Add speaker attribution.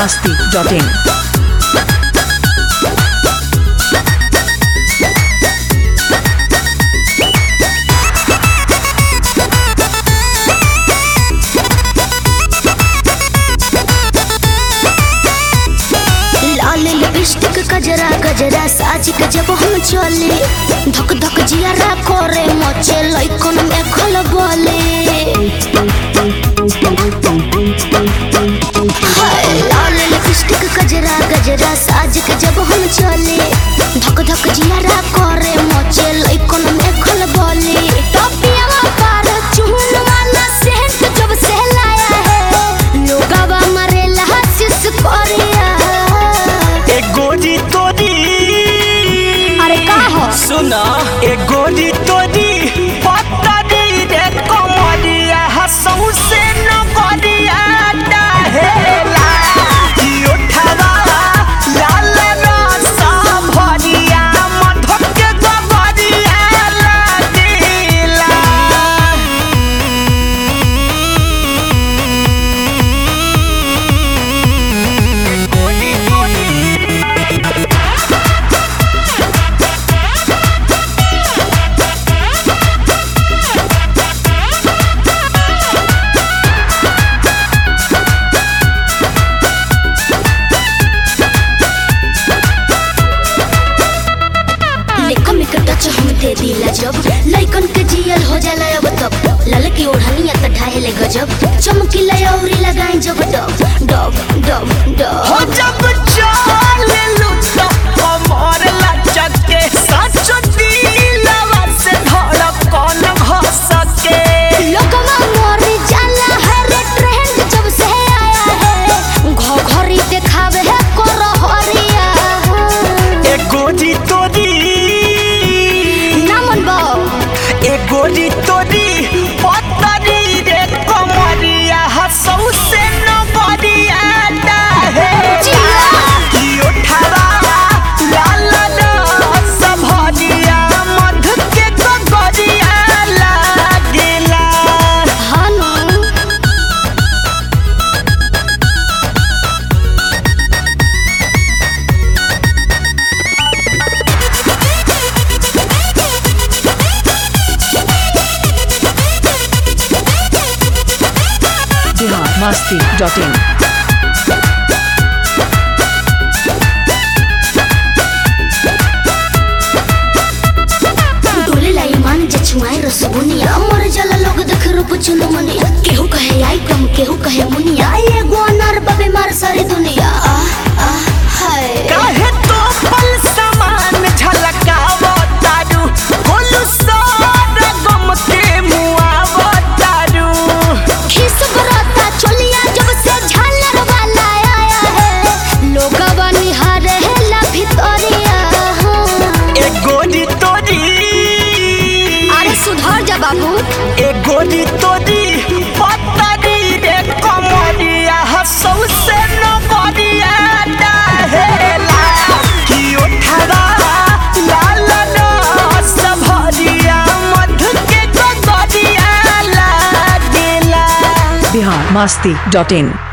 Speaker 1: masti.in.
Speaker 2: लाल lipstick गजरा गजरा साज के जब हम चले धक धक जियारा करे मचे लइकन में खल बोले हाय, लाल लिपस्टिक गजरा गजरा साज के जब हम चले धक धक जियारा करे मचे लइकन में खल बोले टोपियावा पर चुन वाला सेंट जब से लाया है लोगावा मरेला हसिस कोरिया
Speaker 3: ए गोरी तोरी
Speaker 2: अरे का हो
Speaker 3: सुना ए गोरी तोरी पत्तरी रे कमरिया हसौ से न गरिया डहेला कि उठवा लाल रसा भरिया मधुर के गगरिया लागेला गोरी तोरी
Speaker 2: लेको में टच हम दे दिला जब लइकन के जियल हो जाला अब तब लाल की ओढ़निया त ढाहेले गजब चमकीला औरी लगाई जब डब डब डब डब
Speaker 3: हो जब चाले लुटा कमर लचके सच दिलवा से धड़कन घसके
Speaker 2: लोगवा मोर जाला है रे ट्रेंड जब से आया है घोघरी देखावे है कोरहरिया
Speaker 3: ए गोरी तोरी
Speaker 2: ना मन बाओ
Speaker 3: ए गोरी तोरी पतरी रे कमरिया हसौ से न गरिया डाहे कि उठवा लाल रस भरिया मधु के गगरिया लागेला
Speaker 2: हानो
Speaker 1: Bihar masti.in.
Speaker 2: डोले लाई मान जे छुआई रस बुनिया मर जाला लोग देख रूप चुन मुनिया केहू कहे आई कम केहू कहे मुनिया ये गोनर बबे मार सारी दुनिया आ आ हाय
Speaker 3: काहे तो पल समान झलकावो तारू होलु सार गम के मुआवो तारू
Speaker 2: खिस बरता चलिया जब से झालर वाला आया है लोगवा निहारे है ला भितरिया
Speaker 3: ए गोरी तोरी
Speaker 2: अरे सुधर जा बाबू
Speaker 3: ए गोरी तोरी पतरी रे कमरिया हसौ से न गरिया डहेला कि उठवा लाल रस भरिया मधु के गगरिया लागेला
Speaker 1: Bihar masti.in.